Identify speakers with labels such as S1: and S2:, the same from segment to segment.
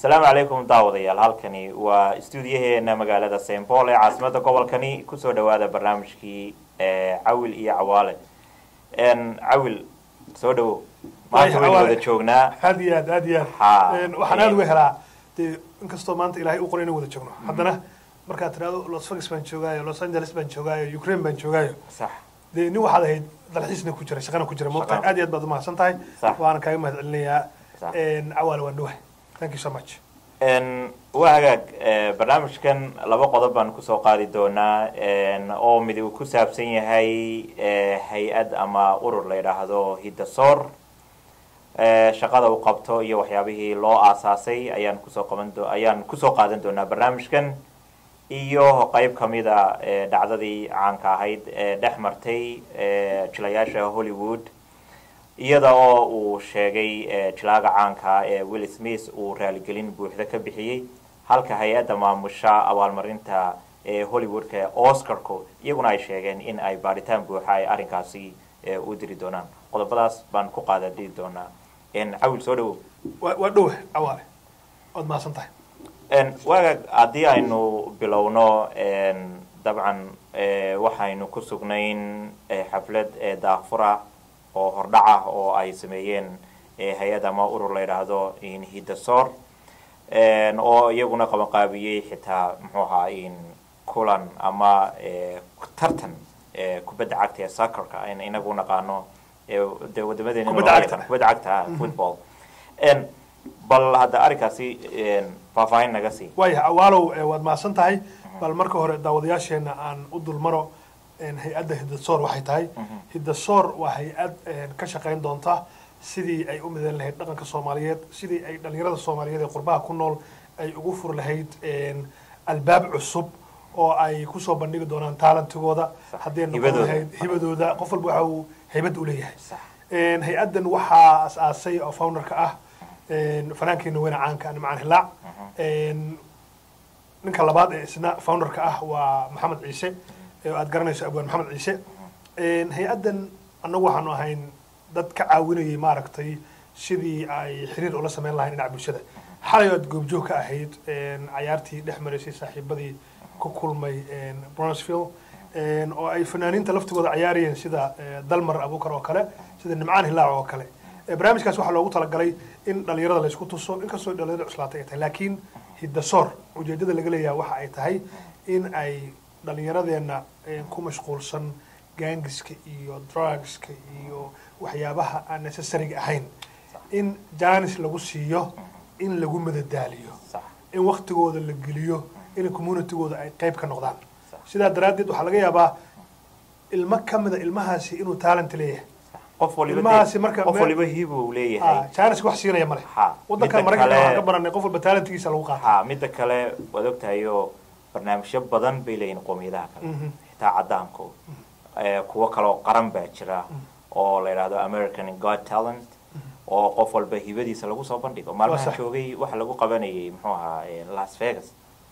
S1: asalaamu calaykum daawadayaal halkani waa stuudiyaheena magaalada st paul ee caasimada gobolkani kusoo dhawaada barnaamijkii cawil iyo cawaale cawil soo dhawo maanta waynu wada joognaa
S2: aad iyo aad aad iyo
S1: Ha.
S2: aad waxaan aad uga helaa dee inkastoo maanta ilaahay u qoray inaan wada joogno haddana markaad tidhahdo los vegas baan joogaayo los angeles baan joogaayo ukraine baan joogaayo
S1: sax
S2: dee nin waxaad ahayd dalxiisna ku jira shaqana ku jira moogtahay
S1: Shaqana.
S2: aad iyo aad baad umahadsan tahay
S1: Sax.
S2: waana kaaga mahad celinayaa
S1: Sax.
S2: cawaale waan dhawahay thank you so much
S1: Een, waa hagaag eh, barnaamijkan laba qodob baan kusoo qaadi doonaa een, oo mid uu ku saabsan yahay eh, hay-ad ama urur la yidhaahdo hidasoor eh, shaqada uu qabto iyo waxyaabihii loo aasaasay ayaan kusoo qaban do ayaan kusoo qaadan doonaa barnaamijkan iyo qeyb kamida eh, dhacdadii caanka ahayd ee dhex martay eh, jilayaasha hollywood iyada oo uu sheegay eh, jilaaga caanka ee will smith uu raaligelin buuxda ka bixiyey halka hay-adda maamusha abaalmarinta ee hollywoodka ee oscarku iyaguna ay sheegeen in ay baadhitaan buuxa ay arrinkaasi eh, u diri doonaan qodobadaas baan ku qaadadii doonaa En, cawil soo dhawow
S2: waa waa dhawahay cawaale waad mahadsan tahay
S1: En, waaga haddii aynu bilowno en, dabcan eh, waxaynu ku sugnayn eh, xaflad ee daafura oo hordhac ah oo ay sameeyeen eh, hay-ad ama urur la yidhaahdo in hidasoor En, oo iyaguna qabanqaabiyey xitaa muxuu ahaa in kulan ama eh, tartan eh, kubadda cagta ee soccerka aynu inagu naqaano eh, dee wadamadeena
S2: Kubadda cagta.
S1: kubadda cagta ah, football En, bal hadda arrinkaasi en, faahfaahin naga sii
S2: waaya cawaalow eh, waad mahadsan tahay bal marka hore daawadayaasheena aan u dulmaro een, hay-adda hidasoor waxay tahay hidasoor waa hay-ad een, ka shaqayn doonta sidii ay u midan lahayd dhaqanka soomaaliyeed sidii ay dhalinyarada soomaaliyeed ee qurbaha ku nool ay ugu furi lahayd een, albaab cusub oo ay kusoo bandhigi doonaan taalantigooda
S1: Sax.
S2: haddii ay noqon
S1: Hibadooda.
S2: lahayd hibadooda qof walba waxa uu haybad u leeyahay
S1: Sax.
S2: Een, hay-addan waxaa as-aasay oo founderka ah een, fanaankeena weyne caanka nimcaan hilaac Een, ninka labaad ee isna founderka ah waa maxamed ciise ee aad garanayso abwaan maxamed ciise Een, hay-addan annagu waxaanu ahayn dad ka caawinayay maaragtay sidii ay xiriir ula sameyn lahayn dhinaca bulshada xalay aad goobjoog ka ahayd een, cayaartii dhex maraysay saaxiibadii ku kulmay een, Brownsville een, oo ay fanaaniinta laftigooda cayaarayeen sida eh, dalmar abuukar oo kale sida nimcaan hilaac oo kale Eh, barnaamijkaas waxaa loogu talagalay in dhalinyarada laysku tuso inkastoo dhalinyarada cuslaatay ay tahay laakiin hidasoor ujeedada laga leeyahay waxa ay tahay in ay dhalinyaradeena eh, ku mashquulsan gaangiska iyo drugska iyo waxyaabaha aan necessariga ahayn in janis lagu siiyo in lagu madadaaliyo
S1: sax
S2: in waktigooda la geliyo in communitygooda ay qayb ka noqdaan
S1: Sax.
S2: sidaa daraaddeed waxaa laga yaabaa ilmo ka mida ilmahaasi inuu talent leeyahay
S1: qof waliba
S2: Ilmahaasi
S1: dee-
S2: marka
S1: qof
S2: meel-
S1: waliba hibu uu leeyahay
S2: janis wax siinaya male
S1: Ha,
S2: wadankan
S1: midda
S2: maraykanka
S1: kale-
S2: waxaan ka baranay qof walba talentkiisa lagu qaata
S1: ha midda kale waad ogtahayo barnaamijyo badan bay leeyihin qowmiyadaha kale
S2: Mhm.
S1: xitaa cadaanku Eh, kuwo kaloo qaran baa jira oo la yidhaahdo american god talent oo qof walba hibadiisa lagu soo bandhigo maalmahan
S2: sax.
S1: joogay waxa lagu qabanayay muxuu ahaa eh, las vegas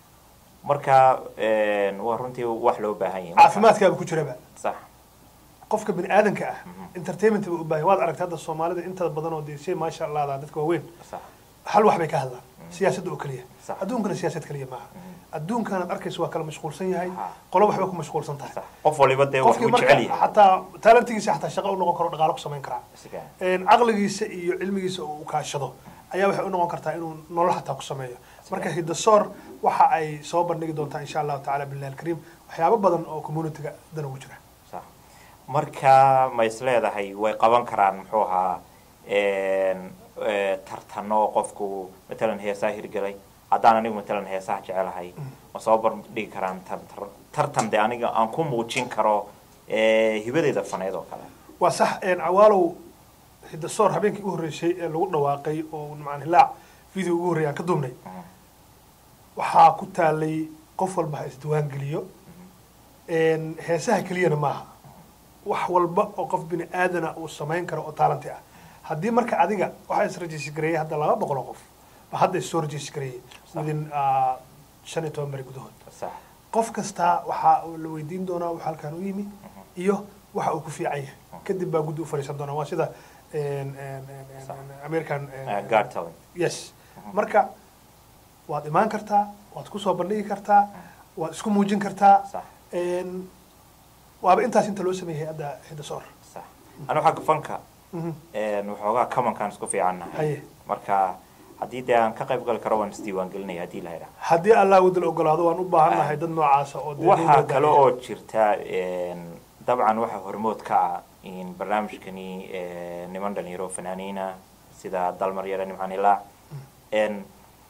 S1: marka eh, waa runtii wax loo baahan yahay
S2: caafimaadkaaba ku jiraba
S1: sax
S2: qofka bini aadanka ah entertainment ba u baahan waad aragtay hadda soomaalida intada badan oo dee si maasha allah da dadka waaweyn
S1: sax
S2: hal wax bay ka hadlaan siyaasadda oo keliya
S1: Sax.
S2: adduunkana siyaasad keliya maaha adduunkanaad arkaysa waa kala mashquulsan yahay
S1: Ha.
S2: qolo waxba ku mashquulsan tahay
S1: sax qof waliba dee wax
S2: qofkii
S1: uu
S2: marka
S1: jecel yahay
S2: xataa talentigiisa xataa shaqo u noqon karo dhaqaalo ku samayn karaa
S1: Isaga.
S2: Een, caqligiisa iyo cilmigiisa oo uu kaashado ayaa waxay u noqon kartaa inuu nolol xataa ku sameeyo marka hidasoor waxa ay soo bandhigi doontaa insha allahu tacala billahi alkariim waxyaabo badan oo communityga dan ugu jira
S1: sax marka ma is leedahay way qaban karaan muxuu ahaa een, eh, tartano qofku matalan heesaa hirgelay haddaan anigu matalan heesaha jecelahay ma soo bandhigi karaan tar- tar- tartan de aniga aan ku muujin karo eh, hibadeeda faneed oo kale
S2: waa sax een, cawaalow hidasoor habeenkii ugu horreysay ee lagu dhawaaqay oo nimcaan hilaac video ugu horreeyay aan ka duubnay waxaa ku taalay qof walba ha isdiwaan geliyo Een, heesaha keliyana maaha wax walba oo qof bini aadana uu samayn karo oo taalanti ah haddii marka adiga waxaa is-rajisi gareeyay hadda laba boqol oo qof ba hadda is-soo rajisi gareeyay within ah, shan iyo toban beri gudahood
S1: sax
S2: qof kastaa waxaa la weydiin doonaa waxa halkan u yimi iyo waxa uu ku fiican yahay kadib baa guddi u fadhiisan doonaa waa sida een, een, een, een,
S1: Sax.
S2: een, american een,
S1: Eh, guard talent
S2: yes marka waad imaan kartaa waad kusoo bandhigi kartaa waad isku muujin kartaa
S1: sax
S2: Een, waaba intaas inta loo sameeyey hay-adda hidasoor
S1: sax anu xagga fanka
S2: Mhm.
S1: een, waxoogaa kamankaan isku fiicannahay
S2: haye
S1: marka haddii dee aan ka qayb gali karo waan isdiiwaan gelinaya haddii la yidhaha
S2: haddii allah wadal ogolaado waan u baahannahay dad noocaasa oo dee
S1: waxaa
S2: dowladda
S1: kale
S2: ah.
S1: oo jirta een, dabcan waxaa hormood ka ah in barnaamijkani ee, niman dhalinyaro fanaaniina sida dalmar yare nimcaan ilaac een,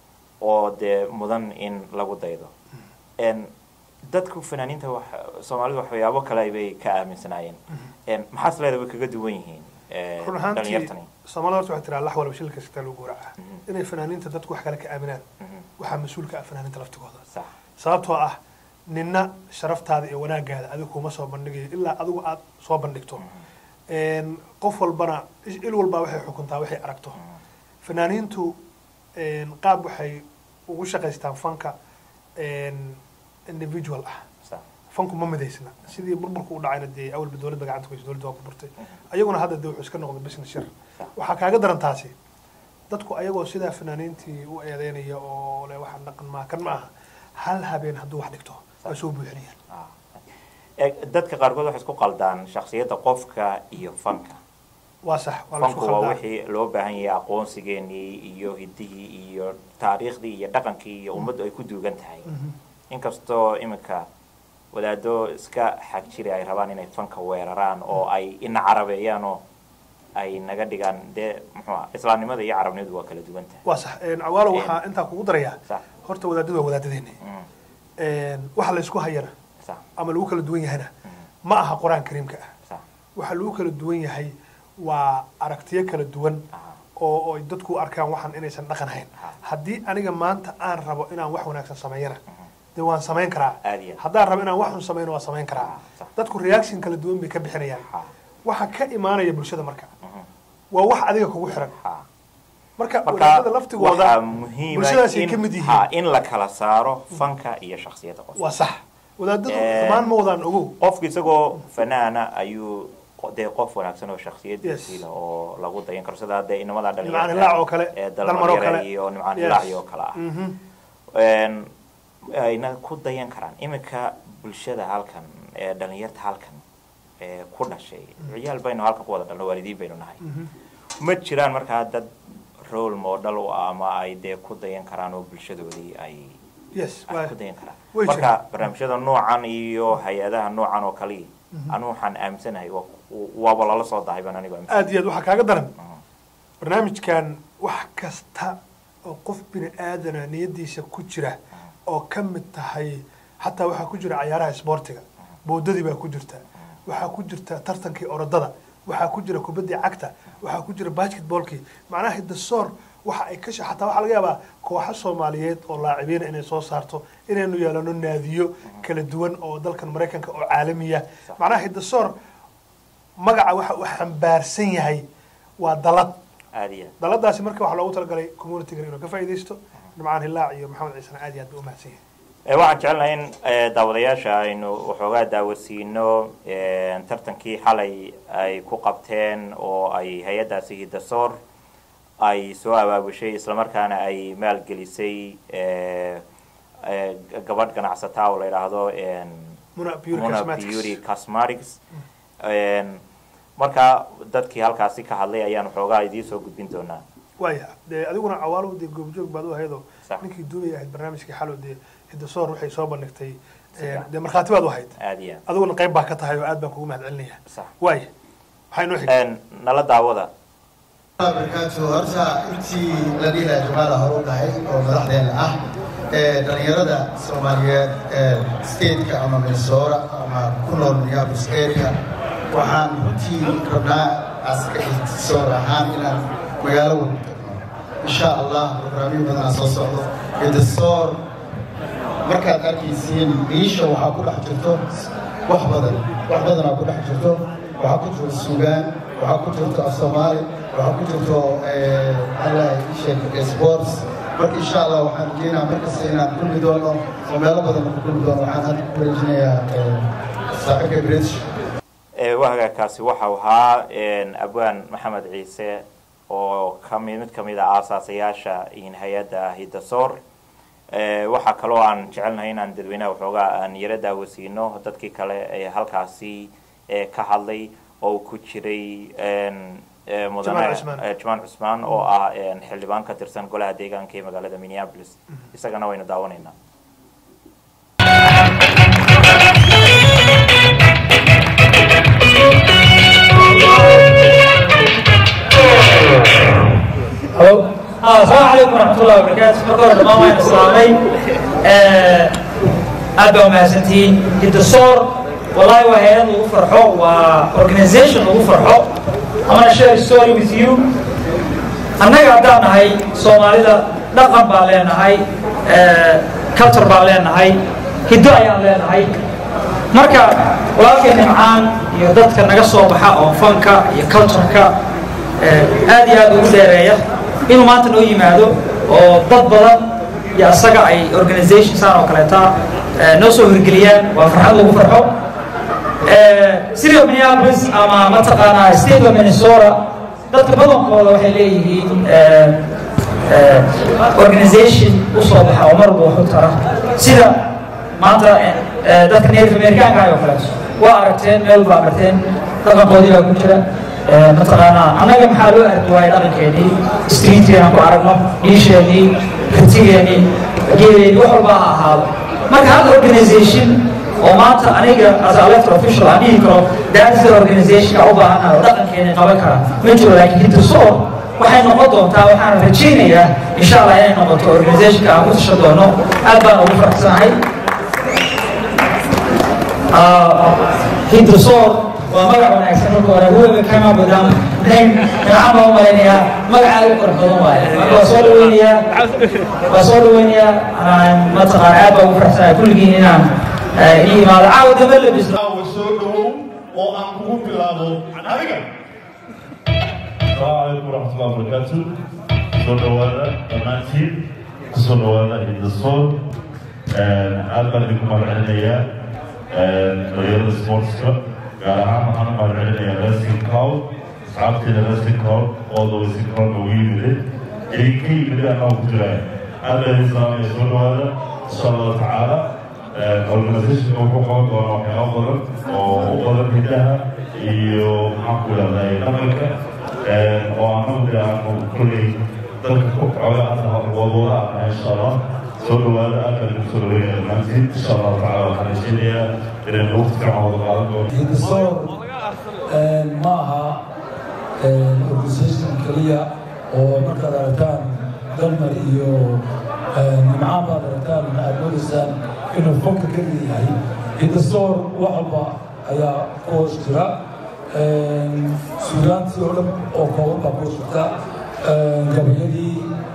S1: oo dee mudan in lagu daydo een, dadku fanaaniinta wax soomaalidu waxyaabo kale bay ka aaminsanaayeen een, maxaas leeda way kaga duwan yihiin een,
S2: run ahaantii
S1: dhalinyartani
S2: soomaalida horta waxay tiraa lax walba shilka sitaa lagu gowraca
S1: Mhm.
S2: inay fanaaniinta dadku wax kale ka aaminaan
S1: Mhm.
S2: waxaa mas-uul ka ah fanaaniinta laftigooda
S1: sax
S2: sababtoo ah nina sharaftaada iyo wanaagaada adiga kuma soo bandhigayo ilaa adigu aad soo bandhigto Een, qof walbana il walbaa waxay xukuntaa waxay aragto fanaaniintu een, qaab waxay ugu shaqaystaan fanka een, individual ah
S1: sax
S2: fanku ma midaysna sidii burburku u dhacayna dee awalba dowladda gacanta ku haysa dowladda waa ku burtay ayaguna hadda dee wuxuu iska noqday business shir
S1: Sax.
S2: waxaa kaaga daran taasi dadku ayagoo sidaa fanaaniintii u eedeynaya oo le waxaan dhaqan maa kan ma aha hal habeen hadduu wax dhigto waa soo buuxinayaan
S1: Ah. Eh, dadka qaarkood waxay isku qaldaan shaksiyadda qofka iyo fanka
S2: waa sax waa la isku
S1: fanku waa
S2: khaldaa
S1: wixii loo baahan yahay aqoonsigeenii iyo hiddihii iyo taariikhdii iyo dhaqankii iyo ummaddu ay ku duugan tahay
S2: Mhm.
S1: inkastoo iminka wadaado iska xag jiri ay rabaan inay fanka weeraraan oo ay ina carabeeyaan oo ay naga dhigaan dee muxuu ah islaamnimada iyo carabnimadu waa kala duwan tahay
S2: waa sax Een, cawaalo
S1: Een.
S2: waxaa intaa kugu darayaa
S1: sax
S2: horta wadaadadu waa wadaadadeena
S1: Mm,
S2: Een, waxa la isku hayana
S1: sax
S2: ama lagu kala duwan yahana
S1: Mm,
S2: ma aha qur-aan kariimka ah
S1: sax
S2: waxa lagu kala duwan yahay waa aragtiyo kala duwan
S1: ah,
S2: oo oo ay dadku u arkaan waxan inaysan dhaqan hayn
S1: Ah.
S2: haddii aniga maanta aan rabo inaan wax wanaagsan sameeyana dee waan samayn karaa
S1: Aad iyo aad.
S2: haddaan rabo inaan wax xun samayno waan samayn karaa
S1: Ah, sax.
S2: dadku reaction kala duwan bay ka bixinayaan
S1: ah,
S2: waxa ka imaanaya bulshada marka
S1: mhm,
S2: waa wax adiga kugu xiran
S1: ah.
S2: marka
S1: marka
S2: wadaadada laftigooda
S1: waxaa muhiima
S2: bulshadaasay
S1: in-
S2: ka mid
S1: ha,
S2: yihiin
S1: in la kala saaro fanka iyo shaksiyadda qofka
S2: waa sax wadaadadu
S1: Een.
S2: xumaan ma wadaan ogow
S1: qofku isagoo fanaana ayuu qo- dee qof wanaagsan oo shaksiyadiisii
S2: Yes.
S1: leh oo lagu dayan karo sida hadee inamada
S2: nimcaan hilaac oo kale
S1: ee
S2: dalmar oo
S1: dalmar
S2: kale
S1: yare iyo nimcaan
S2: Yes.
S1: hilaac oo kale ah
S2: Mhm.
S1: Een, ayna ku dayan karaan iminka bulshada halkan ee dhalinyarta halkan ee ku dhashay ciyaal baynu halkan ku wada dhalno waalidiin baynu nahay
S2: Mhm.
S1: ma jiraan markaa dad role model u ah ama ay dee ku dayan karaan oo bulshadoodii ay
S2: yes
S1: ay
S2: waa
S1: ku dayan karaan
S2: way
S1: marka
S2: jiraan.
S1: barnaamijyada noocan iyo hay-adaha noocan oo kale anu waxaan aaminsanahay waa- waaba lala soo dahay baan anigu aaminsan
S2: aad iyo aad waxaa kaaga daran barnaamijkan wax kasta oo qof bini aadana niyadiisa ku jira oo ka mid tahay xataa waxaa ku jira cayaaraha isboortiga boodadii baa ku jirta waxaa ku jirta tartankii orodada waxaa ku jira kubaddii cagta waxaa ku jira basketballkii macnaha hidasoor waxa ay ka sha- xataa waxaa laga yaabaa kooxo soomaaliyeed oo laacibiina inay soo saarto inaynu yeelano naadiyo kala duwan oo dalkan maraykanka oo caalamiya macnaha hidasoor magaca waxa uu xambaarsan yahay waa dalad
S1: aad iyo aad
S2: daladaasi marka waxaa loogu talagalay communitygan inuu ka faa'iidaysto nimcaan hilaac iyo maxamed ciisena aad iyo aad bay u mahadsan yahay
S1: Eh, waxaan jecelnahay in eh, daawadayaasha aynu waxoogaa daawasiino eh, tartankii xalay ay ku qabteen oo ay hay-addaasi hidasoor ay soo abaabushay islamarkaana ay maalgelisay eh, eh, gabadh ganacsataa oo la yidhaahdo en,
S2: muna beauty
S1: Mona
S2: cosmetics
S1: Beauty Cosmetics En, marka dadkii halkaasi ka hadlay ayaan waxoogaa idiin soo gudbin doonaa
S2: waaya dee adiguna cawaalo dee goobjoog baad u ahaydoo
S1: Sax.
S2: ninkii duubay ahayd barnaamijkii xalo dee hidasoor waxay soo bandhigtay
S1: Sax.
S2: dee markhaati baad u ahayd
S1: aad iyo aad
S2: adiguna qayb baa ka tahay oo aad baan kugu mahad celinaya
S1: sax
S2: waaya waxaa inoo xigay
S1: En, nala daawada
S3: barkaatu horta intii la dhihi lahaa jamaala hore u dhahay oo madaxdeena ah ee dhallinyarada soomaaliyeed ee stateka ama minnesota ama ku nool minneapolis area waxaan runtii rabnaa aska ihtisoor ahaan inaan magaalo wada tagno insha allah barnaamij badanaa soo socdo hidasoor markaad arkaysiin biisha waxaa ku dhex jirto wax badan wax badanaa ku dhex jirto waxaa ku jirto sugaan waxaa ku jirto af soomaali waxaa ku jirto allah sheek sports marka insha allah waxaan rajeynayaa markasta inaan kulmi doono oo meelo badan ku kulmi doono waxaan hadda ku wareejinayaa saaxiibka british
S1: Eh, wahagaakaasi waxau ahaa en, abwaan maxamed ciise oo kami mid kamid a aasaasayaasha in hay-adda hidasoor Eh, waxaa kaloo aan jecelnahay inaan dadweynaha waxoogaa aan yaro daawasiino dadkii kale ee halkaasi eh, ka hadlay oo uu ku jiray en, eh, mudane
S2: Jamaal Cusmaan.
S1: eh, Jamaal Cusmaan oo ah en, xildhibaan ka tirsan golaha deegaanka ee magaalada Minneapolis isagana waynu daawanaynaa
S4: Halo. Ah, Assalamualaikum warahmatullahi wabarakatuh. Marka hore dhammaan waan islaamay. Eh, aad baa umahadsantihiin. Hiddasoor, wallahi waa hay'ad lagu farxo, waa organization lagu farxo. I'm gonna share a story with you. Annaga haddaan nahay Soomaalida dhaqan baan leenahay, eh, culture baan leenahay, hiddo ayaan leenahay. marka walaalkay nimcaan iyo dadka naga soo baxa oo fanka iyo cultureka eh, aad iyo aad ugu dheereeya inuu maanta noo yimaado oo dad badan iyo asaga ay organization saan oo kaleeta eh, noo soo hirgeliyaan waa farxad lagu farxo Eh, city of minneapolis ama mataqaanaa state of minnesota dadka badankooda waxay leeyihiin eh, eh, organization u soo baxa oo mar walba wax u tara sida maanta eh, eh, dadka native americaanka ah oo kaleeto waa aragteen meel baa aragteen dhaqankoodii baa ku jira Eh, mataqaanaa annaga maxaa loo arki waayay dhaqankeenii streetkeenaan ku aragno dhiisheenii kartigeenii geeleenii wax walba ha ahaado marka hal organization oo maanta aniga as a elected official aan dhihi karo that's the organization u baahanahay oo dhaqankeena qaban kara ma jiro laakiin hintasoor waxay noqon doontaa waxaan rajaynayaa insha allah inay noqoto organizationka aan ku tashan doono aad baan ugu faraxsanahay hintasoor waa magac wanaagsan marka hore whoever came up with them name magacan baan u malaynayaa magaca aad u qurux badan waaye marka waa soo dhaweynayaa waa soo dhaweynayaa aan mataqaan aad baan ugu faraxsanahay kulligiin inaan eh, ii imaado caawa dambe labisno
S5: caawa soo dhowow oo aan kugu bilaabo adiga
S6: السلام عليكم ورحمة الله وبركاته. soo dhawaada dhammaantiin kusoo dhawaada hiddasoor aad baan idinku mahadcelinayaa dhalinyarada sportska gaar ahaan waxaan u mahadcelinayaa wrestling cloud asxaabteeda wrestling cloud oo dawaysi cloud ugu yimide idinka yimide annaga ku jiraan aad baan idin salaamaya soo dhawaada insha allahu tacaala organizationka wuxuu qaban doonaa waxyaabo badan oo u badan hiddaha iyo maxaan ku idhahdaa dhaqanka oo anagu de aanu kolley dalka ku coga hadda wadwada ana insha allah soo dhawaada aad baan idinku soo dhaweynaya dhammaantiin insha allahu tacala waxaan rajaynayaa inaynu waqti fiican wada qaadan doono
S7: hiddasoor ma aha organisation keliya oo markaad aragtaan dalmar iyo nimcaan baad aragtaan aad moodaysaan inuu fonka ka leeyahay hiddasoor wax walba ayaa ku hoos jira suugaantii oo dhan oo kooban baa ku hoos jirta gabayadii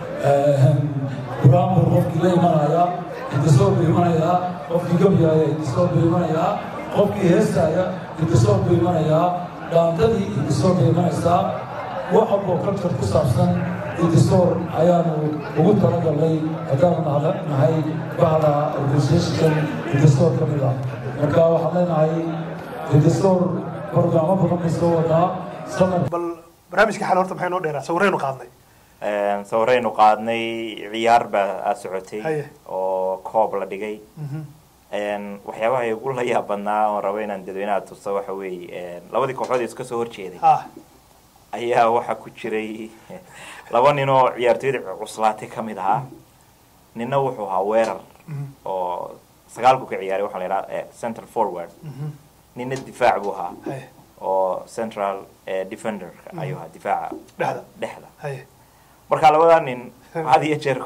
S7: buraanbur qofkii la imanaya hiddasoor buu imanayaa qofkii gabyaya hiddasoor buu imanayaa qofkii heestaaya hiddasoor buu imanayaa dhaantadii hiddasoor bay imanaysaa wax walboo culture ku saabsan hiddasoor ayaanu ugu talagalnay haddaanu nahda- nahay bahda organizationkan hiddasoor ka mid ah marka waxaan leenahay hiddasoor barnaamo badan bay soo wadaa samar
S2: bal barnaamijka xal horta maxay noo dheeraa sawiraynu qaadnay
S1: sawiraynu qaadnay ciyaar baa aad socotay
S2: Haye.
S1: oo koob la dhigay waxyaabaha igu la yaab badnaa oon rabo inaan dadweynaha tuso waxa weeye labadii kooxood ee iska soo horjeeday
S2: ha
S1: ayaa waxaa ku jiray laba nin oo ciyaartooyda cuslaatay ka mid ahaa ninna wuxuu ahaa weerar oo sagaalku ka ciyaaray waxaa la yidhaha central forward ninna difaac buu ahaa
S2: haye
S1: oo central eh, defender ayuu ahaa difaaca
S2: dhexda
S1: dhexda
S2: haye
S1: marka labadaa nin had iyo jeer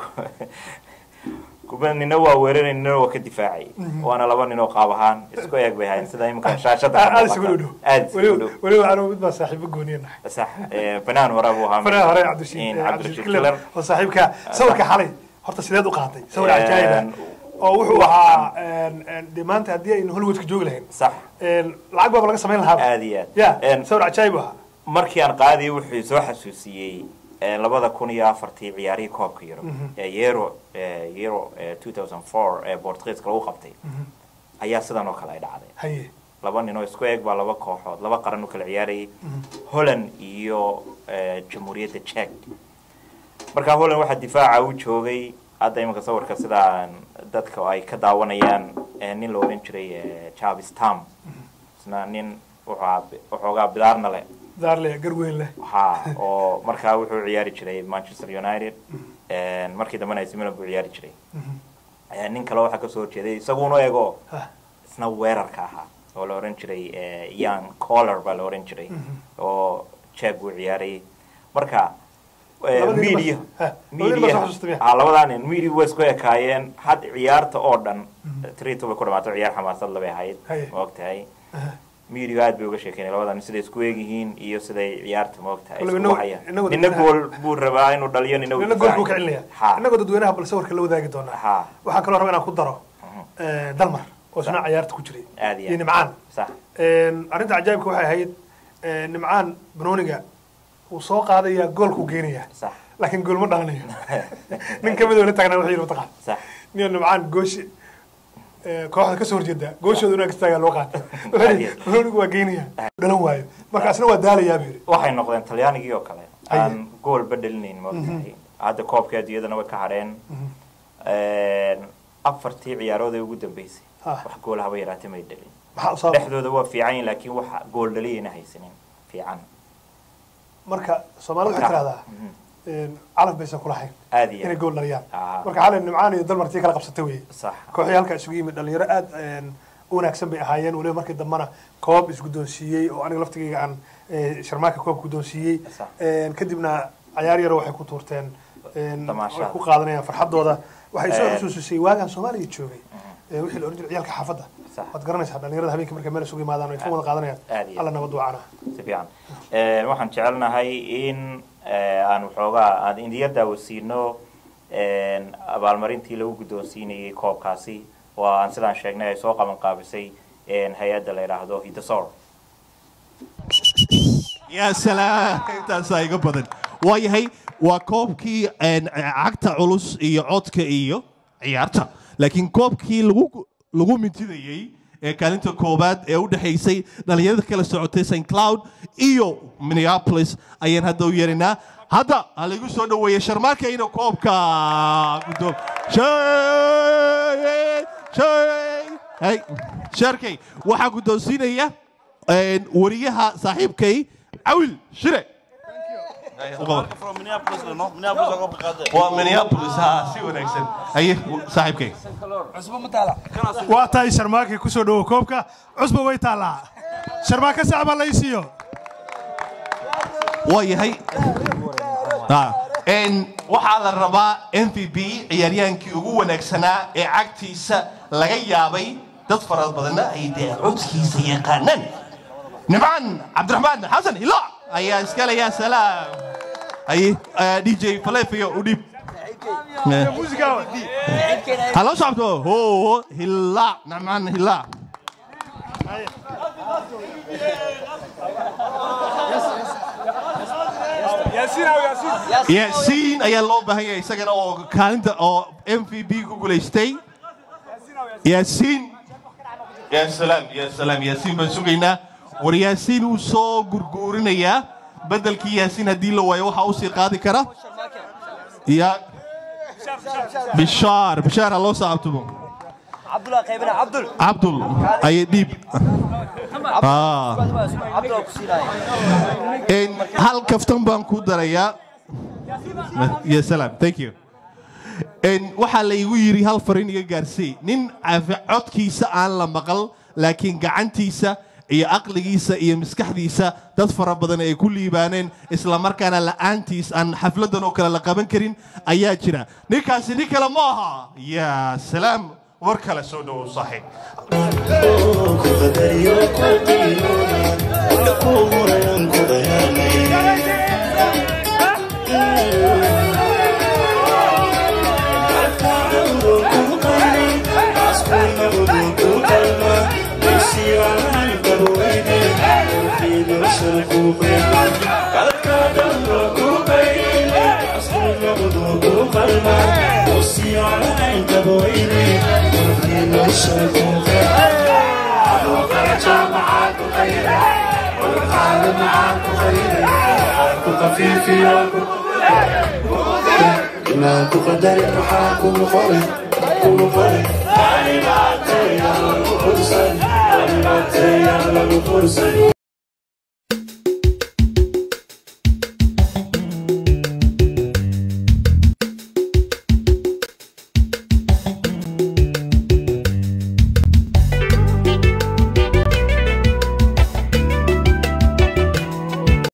S1: kuba nina waa weeraray nina waa ka difaacay waana laba nin oo qaab ahaan isku eeg bay ahayn sida imika shaashada ka
S2: aad
S1: muuqata.
S2: isugu dhow
S1: aad isugu dhow
S2: weliba anigu mid baa saaxiibo gooniya nahay
S1: sax eh, banaan hore buu ahaa
S2: fanaha hore
S1: In
S2: cabdishiid
S1: cabdirashiid
S2: cabdishiid
S1: killer
S2: killer oo saaxiibka sawirka xalay horta sideed u qaatay sawir
S1: Een,
S2: cajaa'ib ah oo wuxuu ahaa een, een, dee maanta haddii aynu hollywoodka joogi lahayn
S1: sax
S2: een, lacag baaba laga samayn lahaa
S1: aad iyo aad
S2: ya
S1: Een,
S2: sawir cajaa'ib u ahaa
S1: markii aan qaadiyay wuxuu soo xasuusiyey eh, labada kun iyo afartii ciyaarihii koobka yuro ee euro eh, euro eh, 2004 ee bortugiiska lagu qabtay ayaa sidan oo kale ay dhacday
S2: haye
S1: laba nin oo isku eeg baa laba kooxood laba qaran u kala ciyaarayay holland iyo eh, jamhuuriyadda czech markaa holland waxaa difaaca u joogay hadda iminka sawirka sidaa dadka ay ka daawanayaan eh, nin la oran jiray eh, Jarvis Tam isna nin wuxuu ahaa bi- waxoogaa bidaarna leh
S2: daarle garweyn leh
S1: ha oo markaa wuxuu ciyaari jiray Manchester United een, markii dambena AC Milan buu ciyaari jiray Eh, nin kale waxaa kasoo horjeeday isaguna eego
S2: Ha.
S1: isna weerarka ahaa oo la oran jiray eh, Ian Collar baa la oran jiray oo Czech buu ciyaarayay marka eh,
S2: Labadii nin
S1: media
S2: bas- ha, labadii nin bas
S1: media
S2: wax xasuusta miya?
S1: ha labadaa nin media way isku ekaayeen had ciyaarta oo dhan three two bay ku dhamaato ciyaar xamaasad labay ahayd
S2: Haye.
S1: ma ogtahay media aad bay uga sheekeynay labadaa nin siday isku egyihiin iyo siday ciyaarta ma ogtahay
S2: Waliba
S1: isku
S2: inagu-
S1: wacayaan
S2: inagu
S1: nina
S2: dadweynaha-
S1: gool buu rabaa inuu dhaliyo nina
S2: nina gool buu ka celinaya
S1: ha
S2: innagoo dadweynaha bal sawirka la wadaagi doonaa
S1: ha
S2: waxaan kaloo rabaa inaan ku daro eh, dalmar oo isna cayaarta ku jiray
S1: aad iyo
S2: iyo
S1: aad.
S2: nimcaan
S1: sax
S2: arrinta cajaa'ibka waxay ahayd eh, nimcaan banooniga wuu soo qaadaya goolkuu geenaya
S1: sax
S2: laakiin gool ma dhalanayo nin ka mid oo la taagnaa wuxuu yidhi mataqaan
S1: sax
S2: nin nimcaan gooshi eh, kooxda kasoo horjeeda gooshooda inaa kastaagaa loo qaatay wuxuu yidhi banoonigu waa geenaya dhalan waayo markaasna waa daalayaa buu yidhi
S1: waxay noqdeen talyaanigii oo kale
S2: Haye.
S1: aan goolba dhalinayn ma ogtahay hadda koobka adduunyadana way ka hadheen afartii ciyaarood ee ugu dambeysay
S2: Ah.
S1: wax gool haba yaraatee may dhalin
S2: maxaa usoo
S1: dhexdooda waa fiican yihin laakiin wax gool dhaliyayna haysanin fiican
S2: marka soomaalida waxay tiraahdaa
S1: Mhm.
S2: calaf baysan kulahayn
S1: aad iyo
S2: inay
S1: aad
S2: gool dhaliyaan
S1: Ah.
S2: marka xalay nimcaan iyo dalmartii kala qabsatay weye
S1: sax
S2: kooxii halkaa isugu yimid dhalinyaro aad een, u wanaagsan bay ahaayeen weliba markii dambena koob isguddoonsiiyey oo aniga laftigayga aan eh, sharmaaka koob guddoonsiiyey
S1: Sax.
S2: Een, kadibna cayaar yaro waxay ku tuurteen een,
S1: Damaashaad.
S2: way ku qaadanayaan farxadooda waxay soo
S1: Eh.
S2: xusuusisay waagaan soomaaliya joogay ee wixii la oran jiray ciyaalka xaafadda
S1: Sax.
S2: waad garanaysaa dhalinyarada habeenkii markay meel isugu yimaadaan way ka wada qaadanayaan
S1: Aad iyo
S2: alla nabad wacana
S1: si fiican Eh, waxaan jecelnahay in eh, aan waxoogaa aan indiya daawasiino abaalmarintii lagu guddoonsiinayay koobkaasi oo aan sidaan sheegnay ay soo qaban qaabisay hay-adda la yidhaahdo hidasor
S8: yaa salaam intaasaa iga badan waayahay waa koobkii een, cagta culus iyo codka iyo ciyaarta laakiin koobkii lagu lagu mintidayey ee kaalinta koobaad ee u dhexaysay dhalinyarada kala socotay st cloud iyo minneapolis ayaan hadda u yeerinaa hadda ha laigu soo dhoweeye sharmaarkayna koobka guddoom Shay- shay- hey, sharkay waxaa guddoonsiinaya een, wariyaha saaxiibkay cawil shire waa minneapolis ha si wanaagsan haye saaxiibkay
S2: waa tahay sharmaakii kusoo dhowo koobka cusba way taallaa sharmaaka sacbaa la isiiyo
S8: waa yahay Ah, een, waxaa la rabaa m v b ciyaaryahaankii ugu wanaagsanaa ee cagtiisa laga yaabay dad fara badanna ay dee codkiisa yaqaanaan nimcaan cabdiraxmaan xasan hila ayaa iskale yaa salaam haye eh, dj falefio u dhiib
S2: muusiga
S8: halo socobto ho hila nimcaan hila yaasiin ayaa loo baahan yahay isagana oo kaalinta oo m v b ku guulaystay yaasiin ya salaam ya salaam yaasiin baan sugaynaa war yaasiin wuu soo gurguurinayaa beddelkii yaasiin haddii la waayo waxaa usii qaadi kara ya bishaar bishaar ha loo saabtumo
S9: عبد قيبنا عبد
S8: cabdul aye dhiib Ah.
S9: عبد كسيناي
S8: Een, hal kaftan baan ku darayaa ya salaam thank you Een, waxaa la igu yidhi hal farin iga gaarsii nin caafi- codkiisa aan la maqal laakiin gacantiisa iyo aqligiisa iyo maskaxdiisa dad fara badan ay ku liibaaneen isla markaana la'aantiis aan xafladan oo kale la qaban karin ayaa jira ninkaasi nin kale ma aha ya salaam war kale soo dhowow saaxiib
S5: خفيف يا
S10: inaan ku qadarin waxaa kugu qoray kugu qoray animaatayaan lagu fursan animaatayaan lagu fursan